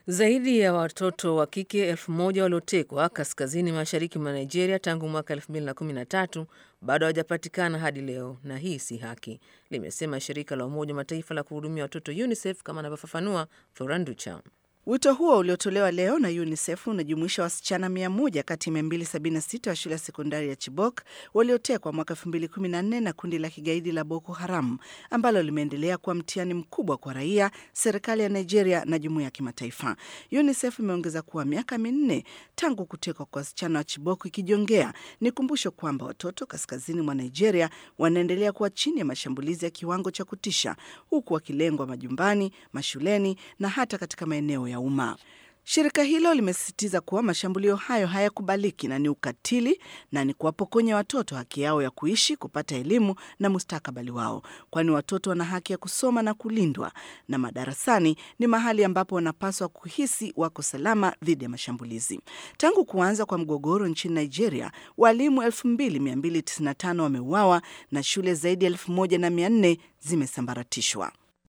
Zaidi ya watoto wa kike elfu moja waliotekwa kaskazini mashariki mwa Nigeria tangu mwaka 2013 bado hawajapatikana hadi leo, na hii si haki, limesema shirika la Umoja wa Mataifa la kuhudumia watoto UNICEF, kama anavyofafanua Floranducha. Wito huo uliotolewa leo na UNICEF unajumuisha wasichana 100 kati ya 276 wa shule ya sekondari ya Chibok waliotekwa mwaka 2014 na kundi la kigaidi la Boko Haram ambalo limeendelea kuwa mtihani mkubwa kwa raia, serikali ya Nigeria na jumuiya ya kimataifa. UNICEF imeongeza kuwa miaka minne tangu kutekwa kwa wasichana wa Chibok ikijongea ni kumbusho kwamba watoto kaskazini mwa Nigeria wanaendelea kuwa chini ya mashambulizi ya kiwango cha kutisha, huku wakilengwa majumbani, mashuleni na hata katika maeneo ya umma. Shirika hilo limesisitiza kuwa mashambulio hayo hayakubaliki na ni ukatili na ni kuwapokonya watoto haki yao ya kuishi, kupata elimu na mustakabali wao, kwani watoto wana haki ya kusoma na kulindwa, na madarasani ni mahali ambapo wanapaswa kuhisi wako salama dhidi ya mashambulizi. Tangu kuanza kwa mgogoro nchini Nigeria, walimu 2295 wameuawa na shule zaidi ya 1400 zimesambaratishwa.